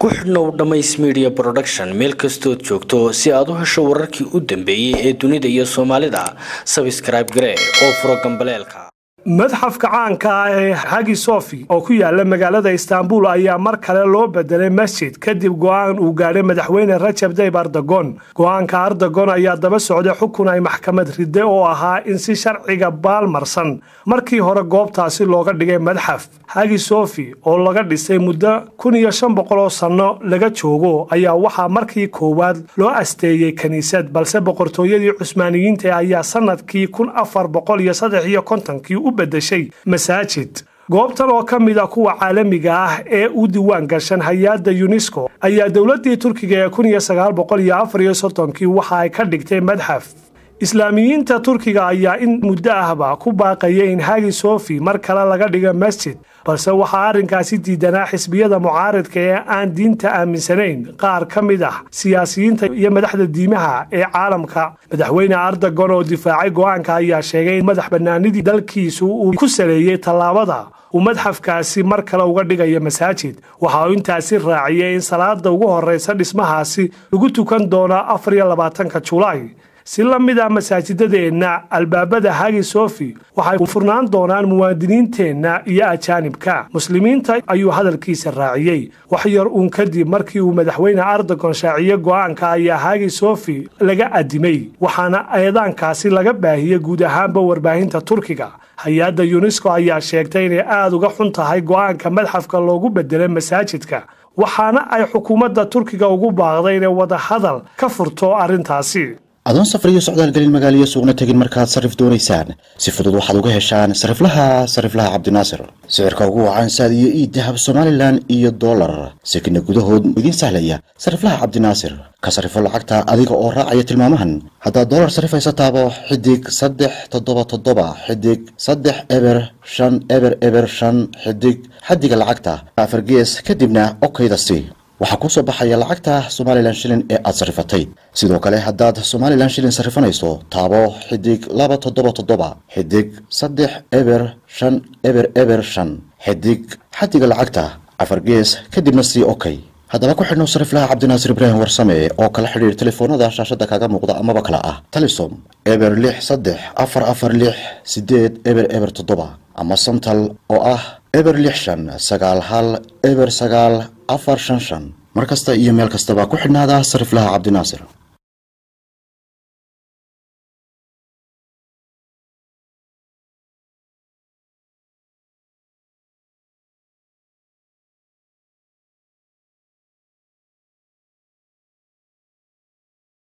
ku xidhnow dhammays media production meel kastood joogto si aad u hesho wararkii u dambeeyey ee dunida iyo soomaalida sabscribe garee oo furo gambaleelka madxafka caanka ah ee hagi sofi oo ku yaala magaalada istaanbul ayaa mar kale loo bedelay masjid kadib go'aan uu gaadhay madaxweyne rajab dayb ardagon go'aanka ardagon ayaa daba socday xukun ay maxkamad ride oo ahaa in si sharciga baalmarsan markii hore goobtaasi looga dhigay madxaf hagi sofi oo laga dhisay muddo kun iyo shan boqol oo sanno laga joogo ayaa waxaa markii koowaad loo asteeyey kiniisad balse boqortooyadii cusmaaniyiinta ayaa sanadkii kun afar boqol iyo saddex iyo kontonkii u bedeshay masaajid goobtan oo ka mid a kuwa caalamiga ah ee u diiwaan gashan hay-adda yunesko ayaa dowladdii turkiga ee kun iyo sagaal boqol iyo afar iyo soddonkii waxa ay ka dhigtay madxaf islaamiyiinta turkiga ayaa in muddo ahba ku baaqaya in hagi sofi mar kale laga dhiga masjid balse waxaa arrinkaasi diidanaa xisbiyada mucaaridka ee aan diinta aaminsanayn qaar ka mid ah siyaasiyiinta iyo madaxda diimaha ee caalamka madaxweyne ardagon oo difaacay go'aanka ayaa sheegay in madax bannaanidii dalkiisu uu ku saleeyey tallaabada uu madxafkaasi mar kale uga dhigayo masaajid waxa uu intaasi raaciyey in salaada ugu horraysa dhismahaasi lagu tukan doono afar iyo labaatanka julaay si la mid ah masaajidadeenna albaabada hagi sofi waxay u furnaan doonaan muwaadiniinteenna iyo ajaanibka muslimiinta ayuu hadalkiisa raaciyey wax yar uun kadib markii uu madaxweyne ardagon shaaciye go'aanka ayaa hagi sofi laga adimay waxaana eedaankaasi laga baahiyey guud ahaanba warbaahinta turkiga hay-adda yunesko ayaa sheegtay inay aada uga xun tahay go'aanka madxafka loogu bedelay masaajidka waxaana ay xukuumadda turkiga ugu baaqday inay wadahadal ka furto arrintaasi adoon safar iyo socdaal gelin magaaliyo suugna tegin markaad sarrif doonaysaan si fudud waxaad uga heshaan sariflaha sariflaha cabdinaasir sicirka ugu wacan saad iyo ii dahab somalilan iyo dollar sekina gudahood idiin sahlaya sariflaha cabdinaasir ka sarifo lacagta adiga oo raacaya tilmaamahan haddaad dollar sarifaysa taabo xidig saddex toddoba toddoba xidig saddex eber shan eber eber shan xidig xaddiga lacagta afar gees kadibna okaydasi waxaa kuu soo baxaya lacagta somalilan shilin ee aad sarrifatay sidoo kale haddaad somalilan shilin sarrifanayso taabo xidig laba toddoba toddoba xidig saddex eber shan eber eber shan xidig xaddiga lacagta afar gees kadibna sii okay haddaba ku xidhnow sariflaha cabdinaasir ibraahim warsame oo kala xidhiir telefoonada shaashadda kaaga muuqda amaba kale ah talisom eber lix saddex afar afar lix sideed eber eber toddoba ama santal oo ah eber lix shan sagaal hal eber sagaal afar shan shan mar kasta iyo meel kastaba ku xidhnaada sariflaha cabdinaasir